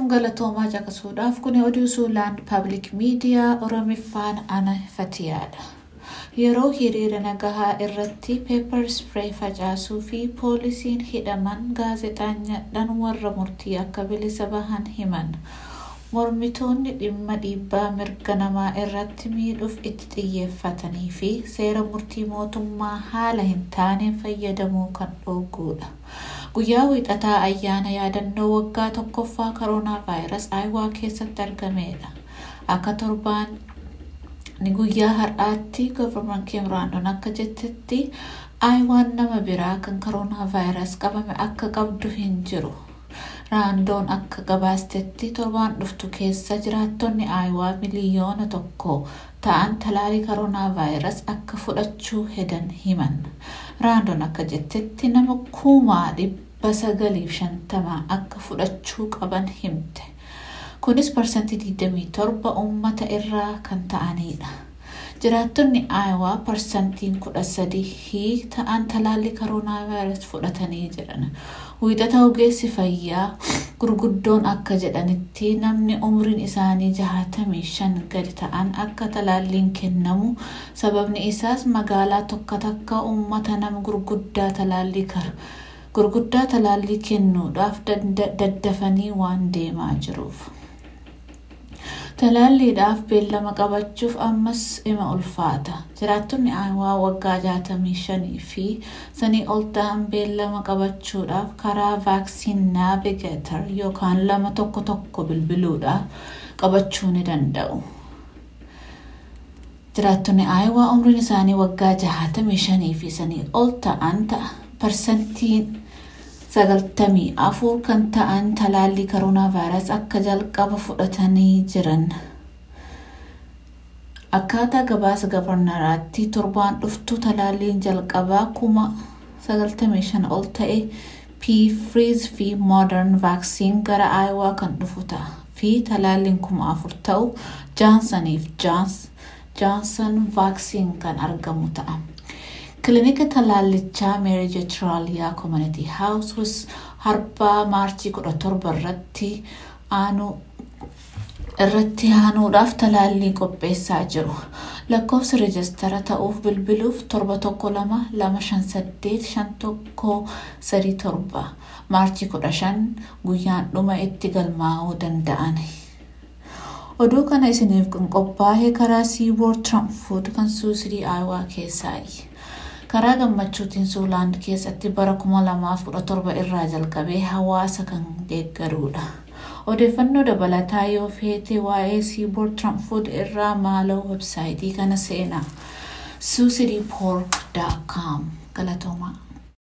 Ashaam galatoomaa caqasuudhaaf kun oduu suulaan paablik miidiyaa oromiffaan ana fatiyaadha. Yeroo hiriira nagahaa irratti peepar spiree facaasuu fi poolisiin hidhaman gaazexaanyadhaan warra murtii akka bilisa bahan himan. Mormitoonni dhimma dhiibbaa mirga namaa irratti miidhuuf itti xiyyeeffatanii fi seera murtii mootummaa haala hin taaneen fayyadamuu kan dhooguudha. Guyyaa wiixataa ayyaana yaadannoo waggaa tokkoffaa koronaa vaayirasii aayuwaa keessatti argameedha. Akka torbaan ni guyyaa har'aatti governan keemiraandoon akka jettetti aayuwaan nama biraa kan koronaa vaayirasii qabame akka qabdu hin jiru. Raandoon akka gabaastetti torbaan dhuftu keessa jiraattonni aayuwaa miliyoona tokko ta'an talaalii koronaa vaayirasii akka fudhachuu hedan himan. Raandoon akka jettetti nama kuumaa dhibba sagaliif shantamaa akka fudhachuu qaban himte. Kunis parsantii 27 uummata irraa kan ta'anidha. Jiraattonni aayuwaa parsantiin 13 ta'an talaalli koronaa vaayirasii fudhatanii jiran. Wiixata ogeessi fayyaa gurguddoon akka jedhanitti namni umriin isaanii jahatamii shan gadi ta'an akka talaalliin kennamu sababni isaas magaalaa tokko takka uummata nama gurguddaa talaallii gurguddaa talaallii kennuudhaaf daddafanii waan deemaa jiruuf. Talaalliidhaaf beellama qabachuuf ammas ima ulfaata. Jiraattonni aayuwaa waggaa jaatamii shanii fi sanii ol ta'an beellama qabachuudhaaf karaa vaaksiin naavigeetar yookaan lama tokko tokko bilbiluudhaan qabachuu ni danda'u. Jiraattonni aayuwaa umriin isaanii waggaa jaatamii shanii fi sanii ol ta'an ta'a. Parsantiin sagaltamii afur kan ta'an talaallii koronaa vaayirasii akka jalqaba fudhatanii jiran. Akkaataa gabaasa gavarnaraatti torbaan dhuftu talaalliin jalqabaa kuma sagaltamii shan ol ta'e P-Freeze fi Modern Vaccine gara Aayuwaa kan dhufu ta'a. Fi talaalliin kuma afur ta'u Jaansaniif Jaansan Vaccine kan argamu ta'a. Kilinika talaallichaa Meerii Jeetiraaliyaa Community House harbaa maarchii 17 irratti aanu irratti aanuudhaaf talaallii qopheessaa jiru. Lakkoofsi reejistara ta'uuf bilbiluuf torba tokko lama lama shan saddeet shan tokko sadii torba maarchii kudha shan guyyaan dhuma itti galmaa'uu danda'an. Oduu kana isiniif kan qophaa'e karaa siiboor Tiraanfood kan suusirii Aayuwaa keessaayi. karaa gammachuutiin suulaand keessatti bara 2017 irraa jalqabee hawaasa kan deeggaruudha. Odeeffannoo dabalataa yoo feete waa'ee siiboor tiraanfood irraa maaloo websaayitii kana seenaa suusiriipoork.com galatoomaa.